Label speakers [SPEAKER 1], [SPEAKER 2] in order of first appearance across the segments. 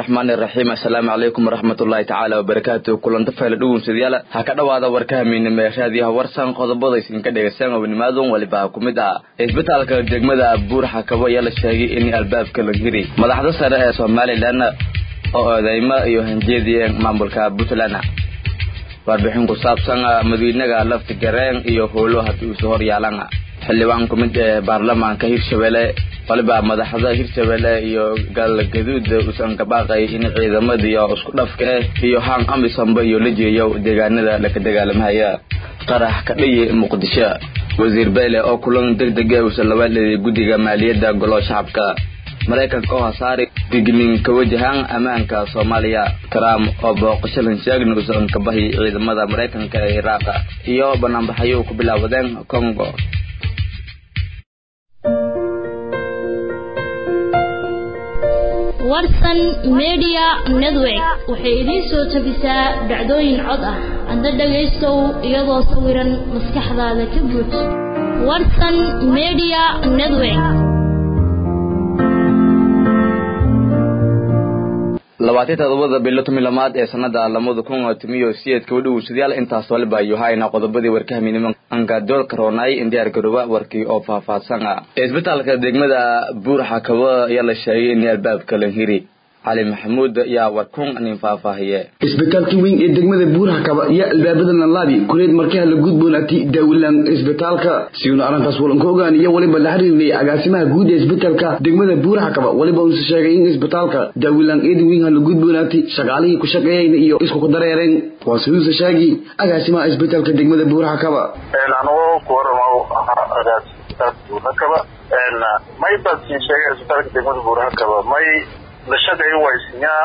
[SPEAKER 1] raxmaani raxiim assalaamu calaykum waraxmatullaahi tacaala wabarakaatu kulanta fayla dhugunsadyaal ha ka dhowaada warka hamiinimo ee raadiyaha warsan qodobada isinka dhegaystaan obnimaadun waliba ha ku mid ah isbitaalka degmada buur xakabo ayaa la sheegay in albaabka la hiri madaxda sare ee somalilan oo odeymo iyo hanjeediyeen maamulka puntland warbixin ku saabsan madiinaga laftigareen iyo howlo haddii uusa hor yaalan xildhibaan ku mid ee baarlamaanka hirshabelle waliba madaxda hirshabelle iyo galgaduud uusan ka baaqay in ciidamadiiyo isku dhafka ah iyo haan amisonba iyo la jeeyo deegaanada laka dagaalamahaya qarax ka dhiyi muqdisho wasiir beyle oo kulan deg dega uusan laba dheliyay guddiga maaliyadda golo shacabka maraykanka oo hasaari dignin ka wajahaan ammaanka soomaaliya trump oo booqasho lanshaagna uusan ka bahi ciidamada maraykanka ee iraaqa iyo banaanbaxayo ku bilaabadeen congo
[SPEAKER 2] warsan media network waxay idiin soo tabisaa dhacdooyin cod ah adna dhagaystow iyadoo sawiran maskaxdaada ka buuj warsan media network
[SPEAKER 1] labaatan todobada bilo tomi lamaad ee sanada lamada kun timiyo siyeedka wadhowsadayaal intaas waliba ayuu hayna qodobadii warkahaminimo angadoolka roonay in diyaar garooba warkii oo faahfaahsan ah isbitaalka degmada buur xakabo ayaa la sheegay in albaabka la hiri cali maxamuud ayaa warkun nin faahfaahiye
[SPEAKER 3] isbitaalkii weyn ee degmada buurhakaba iyo albaabada lanlaabi kuleed markaha la gudboonati daawilaan isbitaalka siuna arrintaas walanka ogaan iyo waliba la xiriirnay agaasimaha guud ee isbitaalka degmada buurhakaba waliba uuse sheegay in isbitaalka daawilaan eedin weynha la gudboonaati shaqaalihii ku shaqeeyeen iyo isku ku dareereen waa siduuse sheegi agaasimaha isbitaalka degmada buurhakaba
[SPEAKER 4] anigoo ku waramaw agaasimaha buurhakaba may baad siin sheegay isbitaalka degmada buurhakaba may la shaqeeyo waysinyaa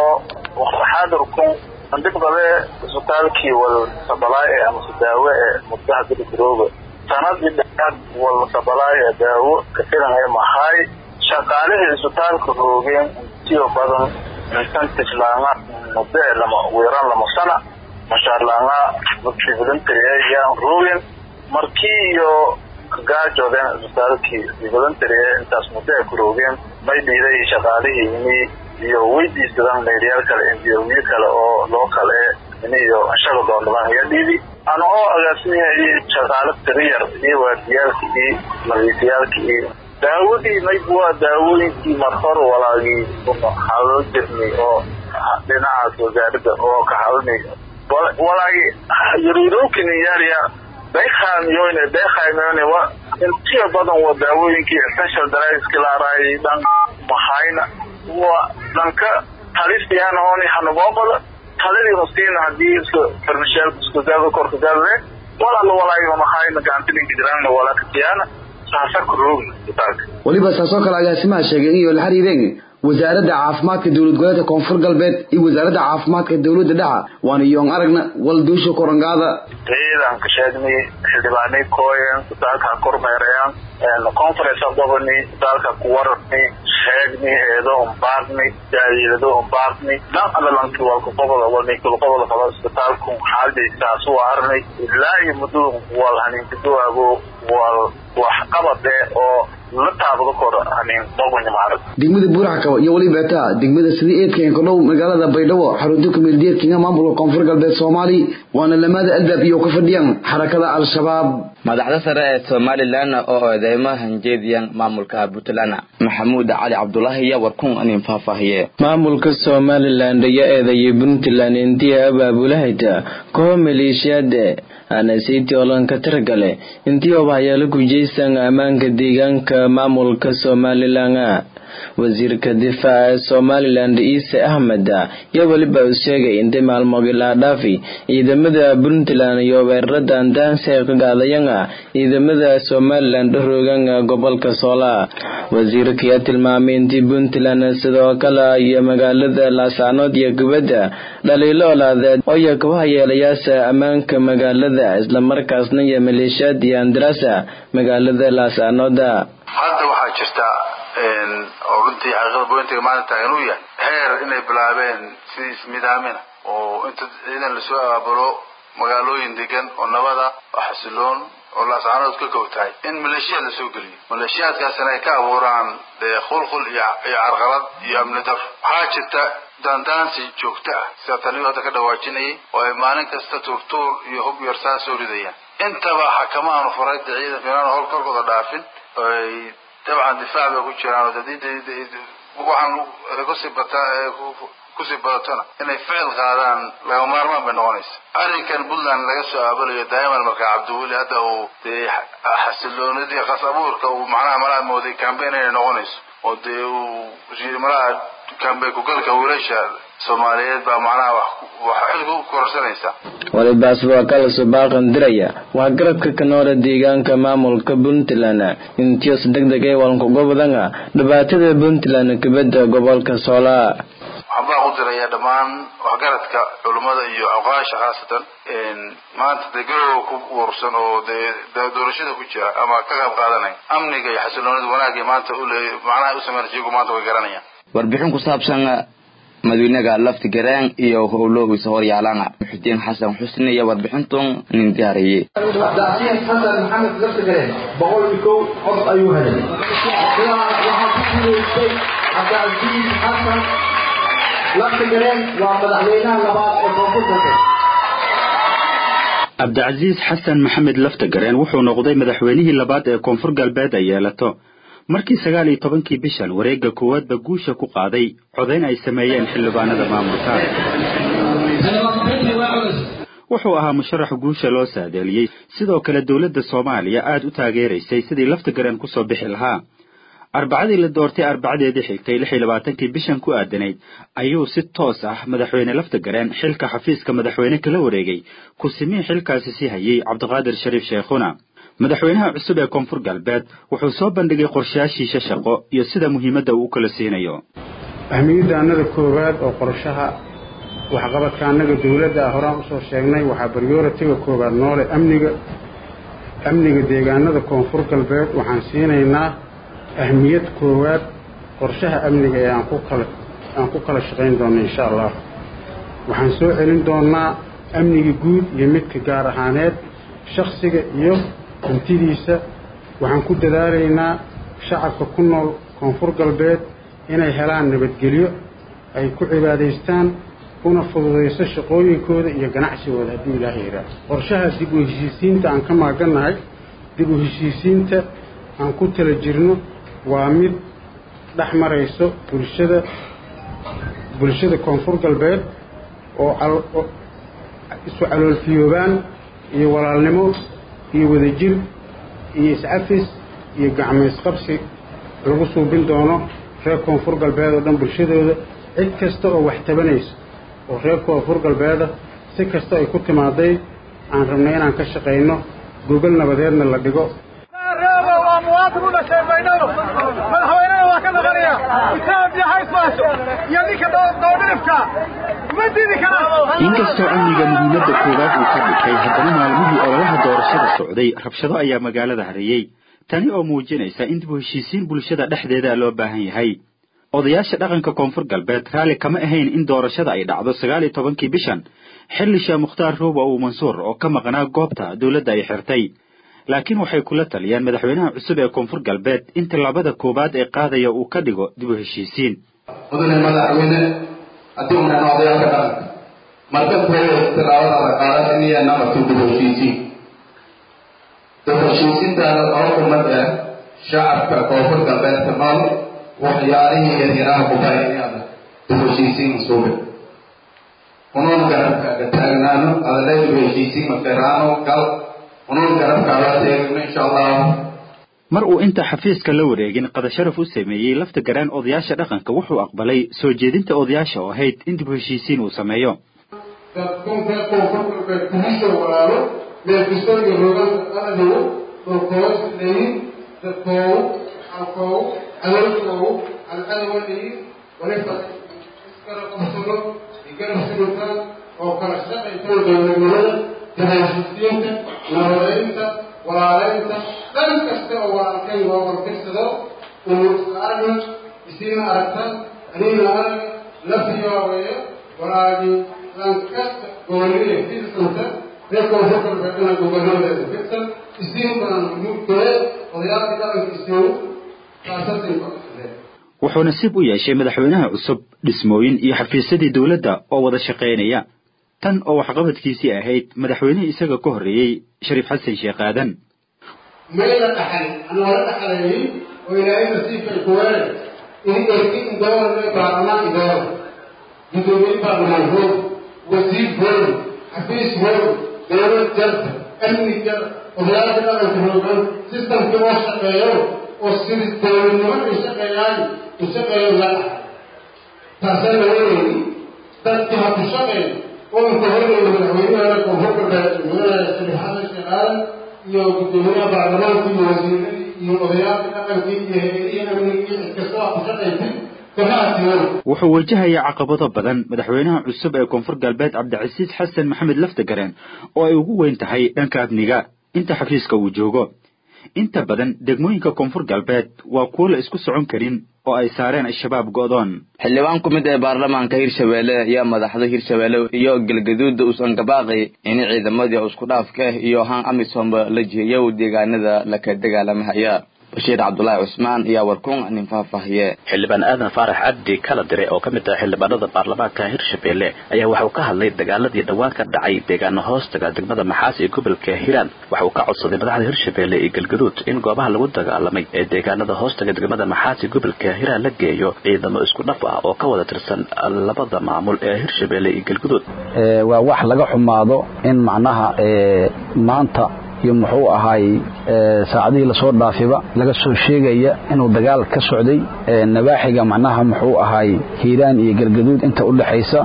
[SPEAKER 4] oo xaadirkun andhiqdale isbitaalkii wal sabalaaye amase daawo ee muddaha gadigarooba sanadii dheaad wal sabalaaye ee daawo kafilan ee mahaay shaqaalihii isbitaalka roogeen intiyo badan incentive laanga muddo ee lama weeraan lama sana mashaar laanga voluntary yaan roogeen markii iyo kagaajoodeen isbitaalkii voluntary ee intaas muddo ay ku roogeen may dhiiday shaqaalihii ini iyo weydiisadaan meeryaal kale enjiyowiyo kale oo loo kale ini iyo shaga doondhabaan iga dhiidi ana oo agaasimiha iyo shaqaalo tiriyar iyo waardiyaalka iyo nadiifiyaalka iyo daawadii mayb waa daawooyinkii marhor walaagii hadal jirnay oo dhinacaas wasaaradda oo ka hadalnay walaagi yaruurookin yaarya daykhamiyoyne daykhamiyoyne wa intiya badan waa daawooyinkii essential drugski laaraayay dhan mahayna waa dhanka talistiyaana ooni hanubooqada taladii hostiina hadii isku farmashaal isku daado korka daadle walaala walaayo mahayna gacantilinka jiraanna walaakatiyaana saasa ku roogna isbitaalka
[SPEAKER 3] waliba saasoo kale agaasimaha sheegay in iyo la xiriireen wasaaradda caafimaadka dowlad goboleedka koonfur galbeed iyo wasaaradda caafimaadka dowladda dhexa waana iyoon aragna walduusha korangaada
[SPEAKER 4] ciidan ka sheegnay xildhibaanay kooyen isbitaalka ha kormeerayaan conference goboni isbitaalka ku wararnay sheegnay eedo umbaarnay daaliilado umbaarnay dhan alalanki walka qoboda walnikul qoboda qaba isbitaalku xaaladaysaas u arnay ilaa iyo muddada wal haniinkadoago wal waxqabade oo la taabado kor hanin bogonya maarag
[SPEAKER 3] degmada buurxakaba iyo weliba taa degmada sida eedkeen ku dhow magaalada baydhabo xarunta kumeeldeedkinga maamulka koonfur galbeed soomaali waana lamaada albaab iyo ka fadhiyaan xarakada al-shabaab
[SPEAKER 1] madaxda sare ee somalilan oo odeymo hanjeediyan maamulka puntland maxamuud cali cabdulaahi iyo warkun nin faahfaahiye
[SPEAKER 5] maamulka somalilan ayaa eedeeyay puntland intii abaabulahayta koox maleeshiyaade anasiti olanka tirgale intii obahayaala gujaysan ammaanka deegaanka maamulka somalilan wasiirka difaaca ee somalilan ciise axmed iyo weliba uu sheegay intay maalmoogii laadhaafi ciidamada puntland iyo weerarada andaansi ay ka gaadayaan ciidamada somalilan dhoroogan gobolka soola wasiirka ayaa tilmaamay intii puntland sidoo kale iyo magaalada laascanood iyo gubadda dhaliilo olaadeed ooyo kabaha yeelayaasha ammaanka magaalada islamarkaasna iyo maleeshiyaad iyo andaraasa magaalada laascanooda
[SPEAKER 6] hadda waxaa jirta oo runtii xaqiiqada bointiga maanta taagan uu yahay heer inay bilaabeen sidii ismidaamina oo inta ciidan lasoo abaabulo magaalooyin degan oo nabada oo xasiloon oo laascaanood ka kow tahay in maleeshiyaad la soo geliyo maleeshiyaadkaasina ay ka abuuraan dee khulkhul iyo iyo carqalad iyo amni dar waxaa jirta daandaansi joogto ah sida taliyu hadda ka dhawaajinayay oo ay maalin kasta tuurtuur iyo hub yarsaa soo ridayaan intaba xakamaanu faray dee ciidanka inaan hol korkooda dhaafin ay dabcan difaac bay ku jiraan oo dadii waxaan kusii bataa kusii badatona inay ficil qaadaan laga maarmaan bay noqonaysa arrinkan puntland laga soo aabalayo daa'iman markaa cabdiweli hadda uu dee xasiloonidii qas abuurka uu macnaha malaha mooday cambain inay noqonayso oo dee uu malaha cambain kugalka wiilasha soomaaliyeed baa macnaha wax wax xilka u kororsanaysa
[SPEAKER 5] walibaas waa kala subaaqan diraya waa garabka kanoole deegaanka maamulka puntland intios degdeg ee walankuga badana dhibaatada puntland kubadda gobolka soolaa
[SPEAKER 6] waxaan baa ku diraya dhammaan waxgaradka culummada iyo awqaasha khaasatan maanta dee garowa ku uursan oo dee doorashada ku jira ama ka qayb qaadanaya amniga iyo xasiloonida wanaagga maanta ule macnaha u sameyn jigu maanta way garanayaan
[SPEAKER 1] warbixin ku saabsan madawynaha lafti garaan iyo howloogiisa horyaalana muxudiin xasan xusni iyo warbixintun nin diyaariyey
[SPEAKER 7] cabdicasiis xasan maxamed lafti gareen boqol iyo kow cod ayuu helay waxaa ku guulaystay cabdicasiis xasan lafti gareen waa madaxweynaha labaad ee koonfurta
[SPEAKER 8] cabdicasiis xasan maxamed laftagareen wuxuu noqday madaxweynihii labaad ee koonfur galbeed ay yeelato markii sagaal iyo tobankii bishan wareegga koowaadba guusha ku qaaday codayn ay sameeyeen xildhibaanada maamulka wuxuu ahaa musharax guusha loo saadeeliyey sidoo kale dowladda soomaaliya aad u taageeraysay sidii laftagareen kusoo bixi lahaa arbacadii la doortay arbacadeedii xigtay lix iyo labaatankii bishan ku aadanayd ayuu si toos ah madaxweyne laftagareen xilka xafiiska madaxweyne kala wareegay ku-simihii xilkaasi sii hayay cabdiqaadir shariif sheekhuna madaxweynaha cusub ee koonfur galbeed wuxuu soo bandhigay qorshayaashiisa shaqo iyo sida muhiimadda uu u kala siinayo
[SPEAKER 9] ahmiyadda annada koowaad oo qorshaha waxqabadka annaga dowladda ah horaan usoo sheegnay waxaa baryoratiga koowaad noole amniga amniga deegaanada koonfur galbeed waxaan siinaynaa ahmiyad koowaad qorshaha amniga ee aan ku kala aan ku kala shaqayn doonno insha allah waxaan soo celin doonnaa amniga guud iyo midka gaar ahaaneed shakhsiga iyo hantidiisa waxaan ku dadaalaynaa shacabka ku nool koonfur galbeed inay helaan nabadgelyo ay ku cibaadaystaan una fududayso shaqooyinkooda iyo ganacsigooda haddii ilaaha yidhaah qorshaha dib u heshiisiinta aan ka maagannahay dib u heshiisiinta aan ku tala jirno waa mid dhex marayso bulshada bulshada koonfur galbeed oo isu caloolfiyoobaan iyo walaalnimo iyo wadajir iyo iscafis iyo gacmaysqabsi lagu suubin doono reer koonfur galbeed oo dhan bulshadooda cid kasta oo wax tabanayso oo reer koonfur galbeeda si kasta ay ku timaaday aan rabnay inaan ka shaqayno gogol nabadeedna la dhigo
[SPEAKER 10] muwaadin u dhashay baydhabo madaxweynena waa ka noqonaya etoobiya haysmaaso iyo ninka doodhirifka ma didi karaan
[SPEAKER 8] inkastoo amniga muhiimadda koowaad uu ka dhigtay haddana maalmihii ololaha doorashada socday rabshado ayaa magaalada hareeyey tani oo muujinaysa in dib u heshiisiin bulshada dhexdeeda loo baahan yahay odayaasha dhaqanka koonfur galbeed raalli kama ahayn in doorashada ay dhacdo sagaal iyo tobankii bishan xilli sheekh mukhtaar ruuba uu mansuur oo ka maqnaa goobta dowladda ay xirtay laakiin waxay kula taliyeen madaxweynaha cusub ee koonfur galbeed in tallaabada koowaad ee qaadaya uu ka dhigo dib u heshiisiin
[SPEAKER 11] mudane madaxweyne haddii unan odayaalka dhaqanka marka koowaad tallaabadaada qaadan iniya naqato dib u heshiisiin dib u heshiisiintaada laba kumad ah shacabka koonfur galbeedka nool waxyaalihii yaryaraha kubay inaada dib u heshiisiin masuube unuun garabkaaga taagnaano adale dib u heshiisiin makaraano gal
[SPEAKER 8] mar uu inta xafiiska la wareegin qadasharaf u sameeyey lafta garaan odayaasha dhaqanka wuxuu aqbalay soo jeedinta odayaasha oo ahayd in dib u heshiisiin uu sameeyo
[SPEAKER 9] oo kala shaqaysa dowladnimada dahashiisiinta nabadeynta walaaleynta dhan kasta oo walaalkay loo warfirsado uu isla aragna isiina aragtan aniina arag la fiyoobeeyo walaagii lankasta gooniye firsanta reer koonfur galbeedna gobolnadeeda firsan
[SPEAKER 12] isiin badan mugtooye odayaalka dhaqanka istoogu taasasay ku aqsadeen
[SPEAKER 8] wuxuu nasiib u yeeshay madaxweynaha cusub dhismooyin iyo xafiisyadii dowladda oo wada shaqaynaya tan oo waxqabadkiisii ahayd madaxweynihii isaga ka horreeyey shariif xasan sheekh aadan
[SPEAKER 12] mayla dhaxal aan wala dhaxalayn oo ilaahay nasiibkay ku weeray in erki indooran ee baarlamaan indooran gudoomiye baarlamaan hoog wasiir hoog xafiis hoog dowlad jarta amni jar odayaalka dhaqanka hoogan sistamkii oo shaqeeyo oo sidi dowladnimo ay shaqeeyaan u shaqeeyo la dhaxal taasaa la weynayni dadkii ha ku shaqeey oo inka horreeya madaxweynaha koonfur galbeed madaxweynaha shariif xasan sheekh aadan iyo gudoomiyaha baarlamaanka iyo wasiiradii iyo odayaalka dhaqankii iyo hay-adihii amnigii cid kasta waa ku shaqaysay kamaatiyoon
[SPEAKER 8] wuxuu wajahayaa caqabado badan madaxweynaha cusub ee koonfur galbeed cabdicasiis xasan maxamed laftagareen oo ay ugu weyn tahay dhanka amniga inta xafiiska uu joogo inta badan degmooyinka koonfur galbeed waa kuwo la isku socon karin oo ay saareen al-shabaab go'doon
[SPEAKER 1] xildhibaan ku mid ee baarlamaanka hirshabeelle ayaa madaxda hirshabeelle iyo galgaduudda uusan gabaaqay in ciidamadii isku dhaafka ah iyo han amisomba la jiheeyo deegaanada laka dagaalamahaya bashiir cabdulaahi cusmaan ayaa warkuun nin faahfaahiye
[SPEAKER 13] xildhibaan aadan faarax cabdi kala dire oo ka mid ah xildhibaanada baarlamaanka hirshabeelle ayaa waxa uu ka hadlay dagaaladii dhowaan ka dhacay deegaano hoostaga degmada maxaas ee gobolka hiiraan waxa uu ka codsaday madaxda hirshabeelle iyo galgaduud in goobaha lagu dagaalamay ee deegaanada hoostaga degmada maxaas ee gobolka hiiraan la geeyo ciidamo isku dhaf ah oo ka wada tirsan labada maamul ee hirshabeelle iyo galgaduud
[SPEAKER 14] waa wax laga xumaado in macnaha maanta iyo muxuu ahaay saacadihii lasoo dhaafiba laga soo sheegaya inuu dagaal ka socday nawaaxiga macnaha muxuu ahaay hiiraan iyo galgaduud inta u dhexaysa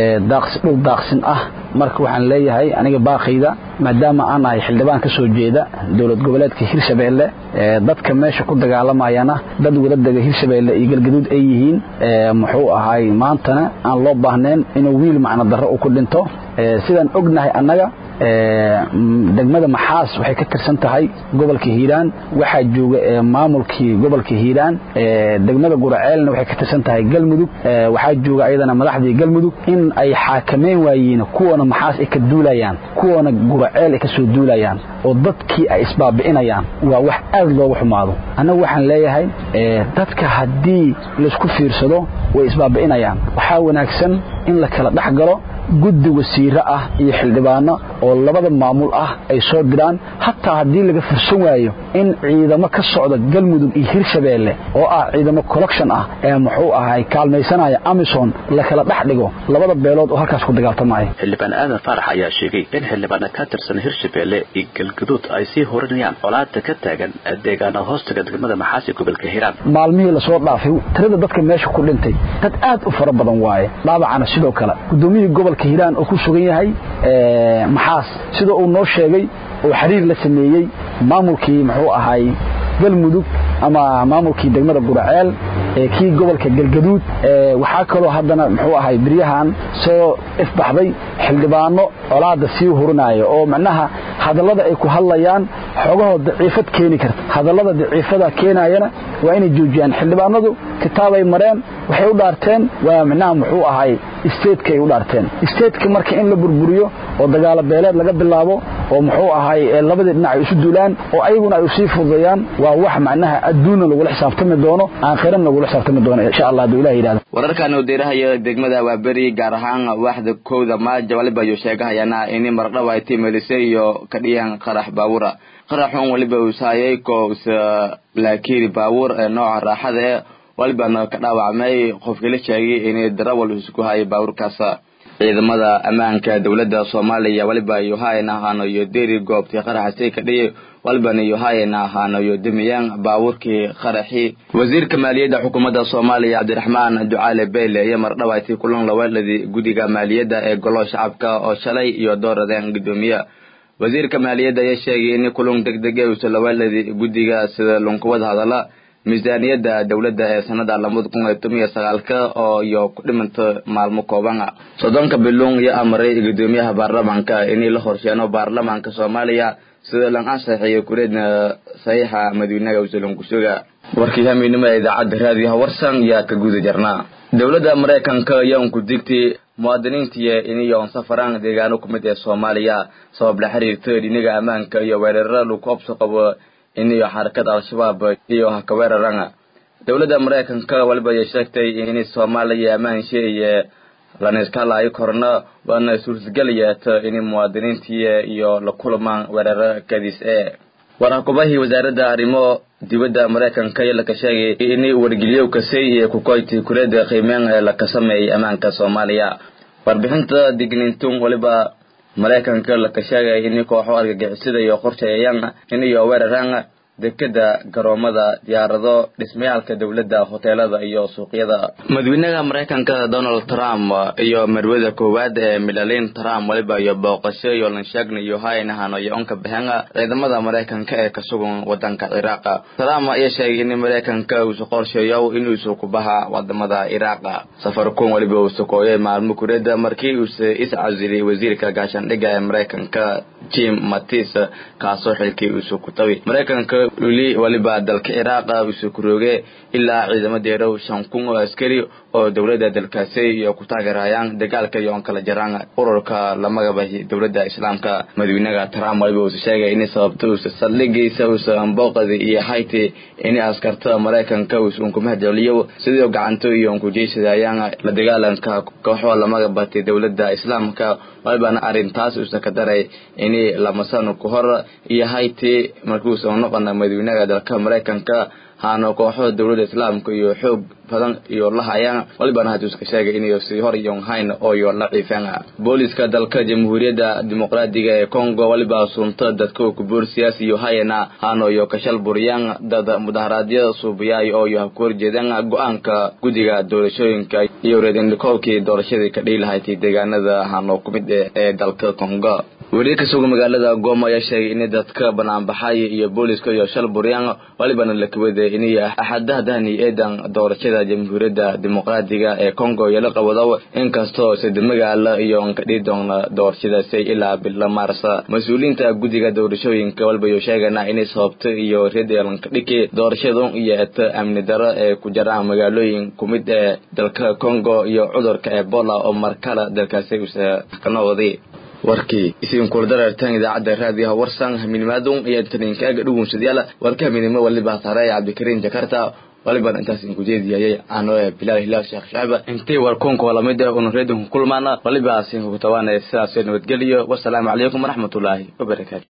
[SPEAKER 14] dhul daaqsin ah marka waxaan leeyahay aniga baaqayda maadaama aan ahay xildhibaan ka soo jeeda dowlad goboleedka hirshabeelle dadka meesha ku dagaalamayana dad wada dega hirshabeelle iyo galgaduud ay yihiin muxuu ahaay maantana aan loo baahnayn inuu wiil macno darro u ku dhinto sidaan ognahay annaga degmada maxaas waxay ka tirsan tahay gobolka hiiraan waxaa jooga maamulkii gobolka hiiraan degmada guraceelna waxay ka tirsan tahay galmudug waxaa jooga ayadana madaxdii galmudug in ay xaakameyn waayiin kuwana maxaas ay ka duulayaan kuwana guraceel ay ka soo duulayaan oo dadkii ay isbaabi'inayaan waa wax aad loogu xumaado annagu waxaan leeyahay dadka haddii laysku fiirsado way isbaabi'inayaan waxaa wanaagsan in la kala dhex galo guddi wasiiro ah iyo xildhibaano oo labada maamul ah ay soo diraan hataa haddii laga fursan waayo in ciidamo ka socda galmudug iyo hirshabeelle oo ah ciidamo collection ah ee muxuu ahay kaalmaysanaya amison la kala dhex dhigo labada beelood oo halkaas ku dagaaltamaya
[SPEAKER 13] xildhibaan aadan faarax ayaa sheegay in xildhibaana ka tirsan hirshabeelle iyo galgaduud ay sii horinayaan colaada ka taagan deegaana hoostaga degmada maxaas ee gobolka hiiraan
[SPEAKER 14] maalmihii lasoo dhaafay tirada dadka meesha ku dhintay dad aad u fara badan waaye dhaabacana sidoo kale gudoomiyihii gobolka hiiraan oo ku sugan yahay maxaas sida uu noo sheegay oo xiriir la sameeyey maamulkii muxuu ahay galmudug ama maamulkii degmada guraceel ee kii gobolka galgaduud waxaa kaloo haddana muxuu ahay beryahan soo ifbaxday xildhibaano colaada sii hurinaya oo macnaha hadallada ay ku hadlayaan xoogahoo daciifad keeni karta hadallada daciifada keenayana waa inay joojiyaan xildhibaanadu kitaabay mareen waxay u dhaarteen waa macnaha muxuu ahay isteedka ay u dhaarteen isteedka marka in la burburiyo oo dagaalo beeleed laga bilaabo oo muxuu ahay labadii dhinac ay isu duulaan oo ayaguna ay usii fududayaan waa wax macnaha adduunna lagula xisaabtami doono aakhirana lagula xisaabtami doono insha allah hadduu ilah yidhahdo
[SPEAKER 1] wararkan uu diirahaya degmada waaberi gaar ahaan waaxda kowda maaja waliba ayuu sheegahayana ini mardhawa ay timelisay iyo kadhiyan qarax baawura qaraxun waliba uu saayay ko usa laakiiri baawur ee nooca raaxada ee walibana ka dhaawacmay qofkii la sheegay inay darawal isku hayay baawurkaasa ciidamada ammaanka dowladda soomaaliya waliba yohayan ahaano iyo deri goobtii qaraxasay ka dhiyay walibana yohayan ahaano iyo demiyaan baawurkii qaraxii wasiirka maaliyadda xukuumadda soomaaliya cabdiraxmaan ducaale beyle iyo mardhawayti kulan laweeladii guddiga maaliyadda ee golo shacabka oo shalay iyo dooradeen guddoomiye wasiirka maaliyadda ayaa sheegay in kulun deg deg e usa laweeladii guddiga sida lunkuwada hadala miisaaniyadda dowladda ee sanada labada kun iyo toban iyo sagaalka oo iyo ku dhimanta maalmo koobana soddonka biluun iyo amaray guddoomiyaha baarlamaanka inay la horsheeno baarlamaanka soomaaliya sida lan ansaxiyo kureedna saxiixa madiinaga usalonkusuga warkii hamiinimo ee idaacadda raadiyaha warsan yaa ka guda jarnaa dowladda maraykanka ayaa unku digtay muwaadiniintiiyo iniyoon safaraan deegaano ku mid ee soomaaliya sabab la xiriirta dhinaga ammaanka iyo weerarada lagu obso qabo iniyo xarakada al-shabaab iyo haka weerarana dowladda maraykanka waliba ay sheegtay in soomaaliya ammaanshe iyo laniskalayo korna waana suurtagelyeeta in muwaadiniintii iyo la kulmaan weeraro kadis ee waraqubahii wasaaradda arrimo dibadda maraykanka iyo laka sheegay in wargeliyo kasay iyo kukoyti kuleeda qiimeen ee laka sameeyay ammaanka soomaaliya warbixinta digniintun waliba maraykanka laka sheegay in kooxo argagixisada iyo qorsheeyaan in iyo weeraraan dekeda garoomada diyaarado dhismayaalka dowladda hoteelada iyo suuqyada madaxweynaha maraykanka donald trump iyo marwada koowaad ee milalin trump waliba iyo booqasho iyo lanshaagna iyo haynahano iyo onka baxeen ciidamada maraykanka ee ka sugan wadanka ciraaq trump ayaa sheegay in maraykanka uusu qorsheeyo inuusu ku baha wadamada ciraaq safarkun waliba uu sukooyay maalmo kureeda markii uuse iscasilay wasiirka gaashaandhigga ee maraykanka jim mattis kaasoo xilkii uusu ku tabi maraykanka weli waliba dalka ciraaq usu kurooge ilaa ciidamo deerow shan kun oo askari oo dowladda dalkaasi iyo ku taageerayaan dagaalka iyo on kala jaraan ururka la magabahi dowladda islaamka madaxweynaha trump waliba uusa sheegay in sababta uusa saldhigiisa uusa ambooqadi iyo hayti in askarta maraykanka uusa unkumahadceliyo sidoo gacanto iyo unkujeysadayaan la dagaalanka kooxo la magabatay dowladda islaamka walibana arrintaas uusa ka daray in lamasano ku hor iyo hayti markuusa noqona madaxweynaha dalka maraykanka haano kooxo dowladda islaamka iyo xoog badan iyo la hayaan walibana haduuska sheegay inayo sii hor iyon hayn ooyo la ciifeen booliska dalka jamhuuriyadda dimuqraadiga ee congo waliba sunta dadka kuboor siyaasi iyo hayana haano iyo kashal buriyaan dad mudaharaadyada suubiyaay oo iyo habku horjeedaan go-aanka guddiga doorashooyinka iyo reedindhikoolkii doorashadii ka dhihi lahayd deegaanada haano ku mid ee dalka congo weli ka suga magaalada gooma ayaa sheegay in dadka banaanbaxay iyo booliska iyo shal buryaan walibana la kawaday inay axadahdani eedan doorashada jamhuuriyadda dimuqraadiga ee congo iyo la qabado inkastoo sida magaala iyo nkadhii doona doorashadaasi ilaa bila maarsa mas-uuliyiinta guddiga doorashooyinka waliba iyo sheegana inay sababto iyo reedeelankadhiki doorashadu iyo eta amni daro ee ku jiraan magaalooyin ku mid ee dalka congo iyo cudurka ebola oo markale dalkaasi usa kanooday warkii isiin kula dareertaan idaacadda raadiyaha warsan haminimaadun iyo intaninkaaga dhugunsadayaala warka haminimo waliba saaraya cabdikariim jakarta waliban intaas inku jeediyayay ano bilaal hilaal sheekh shacba intay warkuunka lamid ah unu reedinku kulmaana waliba asiinku tawaanaya sidaas nabadgeliyo wasalaamu calaykum waraxmatullaahi wabarakaatu